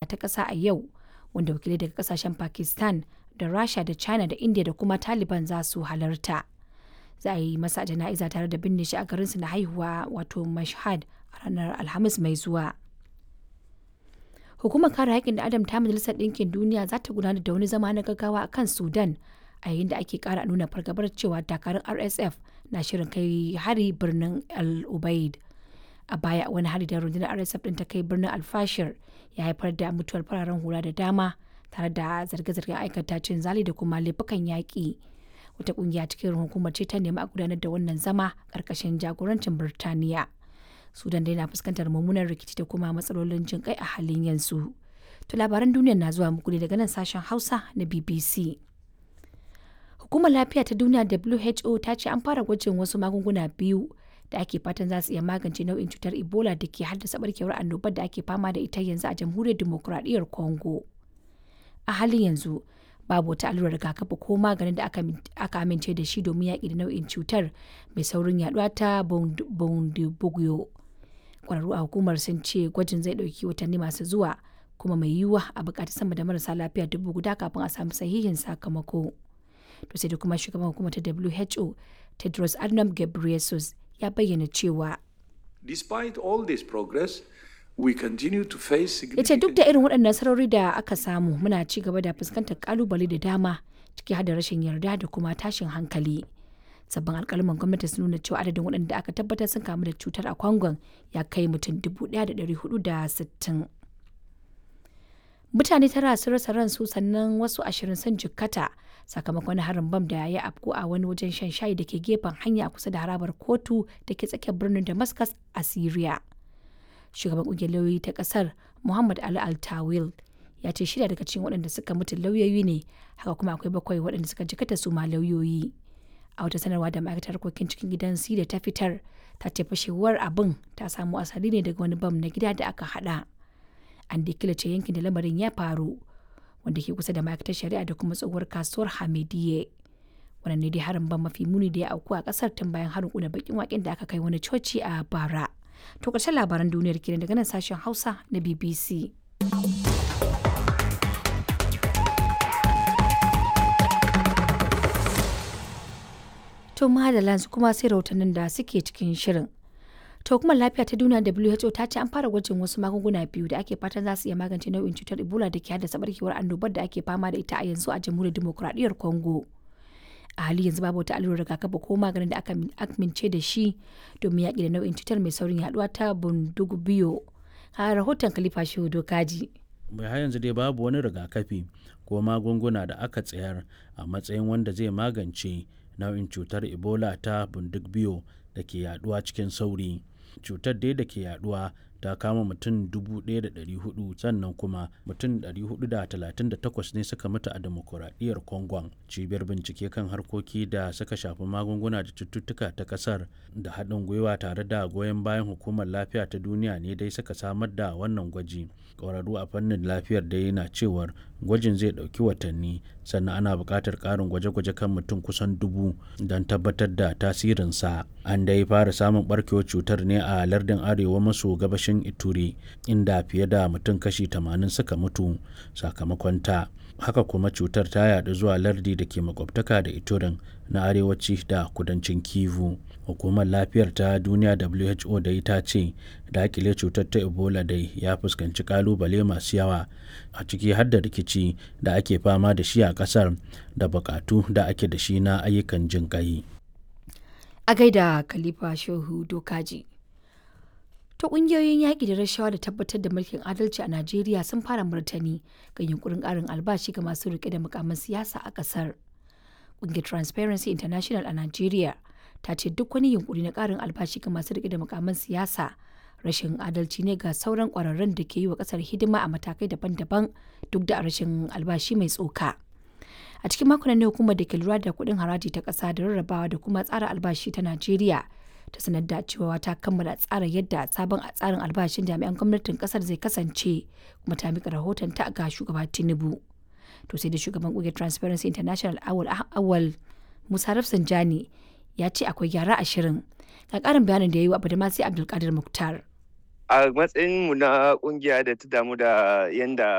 ta ƙasa a yau wanda wakilai daga kasashen pakistan da rasha da china da india da kuma taliban za su halarta za a yi masa jana'iza tare da binne shi a garinsu na haihuwa wato mashhad a ranar alhamis mai zuwa hukumar kare haƙƙin da adam ta majalisar ɗinkin duniya za ta gudanar da wani zama na gaggawa a kan sudan a yayin da ake ƙara nuna fargabar cewa dakarun rsf na shirin kai hari birnin el ubaid a baya wani hari da rundunar rsf ɗin ta kai birnin alfashir ya haifar da mutuwar fararen hula da dama tare da zarge-zargen aikata cin zali da kuma laifukan yaƙi wata ƙungiya cikin hukumar ce ta nemi a gudanar da wannan zama ƙarƙashin jagorancin birtaniya sudan dai na fuskantar mummunan rikici da kuma matsalolin jin kai a halin yanzu to labaran duniya na zuwa muku ne daga nan sashen hausa na bbc hukumar lafiya ta duniya who ta ce an fara gwajin wasu magunguna biyu da ake fatan za su iya magance nau'in cutar ebola da ke haddasa barkewar annobar da ake fama da ita yanzu a jamhuriyar demokuraɗiyyar congo a halin yanzu babu wata allurar rigakafi ko maganin da aka amince da shi domin yaƙi da nau'in cutar mai saurin yaduwa ta bundibugyo kwararru a hukumar sun ce gwajin zai ɗauki watanni masu zuwa kuma mai yiwuwa a buƙaci sama da marasa lafiya dubu guda kafin a samu sahihin sakamako to sai da kuma shugaban hukumar ta who tedros adhanom ghebreyesus ya bayyana cewa Despite all this progress, we continue to face ya ce duk da irin waɗannan sarari da aka samu muna ci gaba da fuskantar kalubale da dama ciki har da rashin yarda da kuma tashin hankali sabbin alkalman gwamnati sun nuna cewa adadin waɗanda aka tabbatar sun kamu da cutar a kwangon ya kai mutum 1,460 mutane tara sun rasa ransu sannan wasu ashirin sun jikkata sakamakon harin bam da ya afku a wani wajen shan shayi da ke gefen hanya kusa da harabar kotu da ke tsakiyar birnin damascus a syria shugaban kungiyar lauyoyi ta kasar muhammad ali altawil ya ce shida daga cikin waɗanda suka mutu lauyoyi ne haka kuma akwai bakwai waɗanda suka jikata su ma lauyoyi a wata sanarwa da ma'aikatar harkokin cikin gidan da ta fitar ta ce fashewar abin ta samu asali ne daga wani bam na gida da aka hada an da kilace yankin da lamarin ya faru wanda ke kusa da ma'aikatar shari'a da kuma tsohuwar kasuwar hamidiyye wannan ne dai harin ban mafi muni da ya auku a kasar tun bayan harin kuna bakin waken da aka kai wani coci a bara to ƙarshen labaran duniyar kenan daga nan sashen hausa na bbc to madalla kuma sai rahotannin da suke cikin shirin to kuma lafiya ta duniya WHO ta ce an fara gwajin wasu magunguna biyu da ake fatan za su iya magance nau'in cutar Ebola da ke haddasa barkewar annobar da ake fama da ita a yanzu a jamhuriyar demokuraɗiyyar Congo. A hali yanzu babu wata allurar rigakafi ko maganin da aka amince da shi domin yaƙi da nau'in cutar mai saurin yaduwa ta Bundugubio. A rahoton Khalifa Shehu Dokaji. bai har yanzu dai babu wani rigakafi ko magunguna da aka tsayar a matsayin wanda zai magance nau'in cutar ebola ta bundugbiyo da ke yaduwa cikin sauri cutar dai da ke yaduwa ta kama mutum 1,400 sannan kuma mutum 438 ne suka mutu a demokuraɗiyyar congon cibiyar bincike kan harkoki da suka shafi magunguna da cututtuka ta ƙasar da haɗin gwiwa tare da goyon bayan hukumar lafiya ta duniya ne dai suka samar da wannan gwaji ƙwararru a fannin lafiyar dai na cewar gwajin zai ɗauki watanni sannan ana buƙatar ƙarin gwaje-gwaje kan mutum kusan dubu don tabbatar da tasirinsa an dai fara samun ɓarkewar cutar ne a lardin arewa maso gabashin ituri inda fiye da mutum kashi 80 suka mutu sakamakon ta haka kuma cutar ta yaɗu zuwa lardi da ke makwabtaka da iturin na arewaci da kudancin kivu hukumar lafiyar ta duniya who da ita ce dakile cutar ta ebola dai ya fuskanci kalubale masu yawa a ciki har da rikici da ake fama da shi a kasar da bukatu da ake da shi na ayyukan jin kai A gaida Khalifa Shehu Dokaji. To ƙungiyoyin yaƙi da rashawa da tabbatar da mulkin adalci a Najeriya sun fara martani ga yunkurin ƙarin albashi ga masu riƙe da mukamin siyasa a ƙasar. Ƙungiyar Transparency International a Najeriya ta ce duk wani yunkuri na ƙarin albashi ga masu riƙe da mukamin siyasa rashin adalci ne ga sauran ƙwararrun da ke yi wa ƙasar hidima a matakai daban-daban duk da rashin albashi mai tsoka. A cikin makon ne hukumar da ke lura da kuɗin haraji ta ƙasa da rarrabawa da kuma tsara albashi ta Najeriya ta sanar da cewa ta kammala tsara yadda sabon tsarin albashin jami'an gwamnatin kasar zai kasance kuma ta mika rahoton ta ga shugaba tinubu to sai da shugaban kungiyar transparency international awal awal musa rafsanjani ya ce akwai gyara ashirin ga karin bayanin da ya yi wa abdulmasi abdulkadir muktar a matsayin mu na kungiya da ta damu da yanda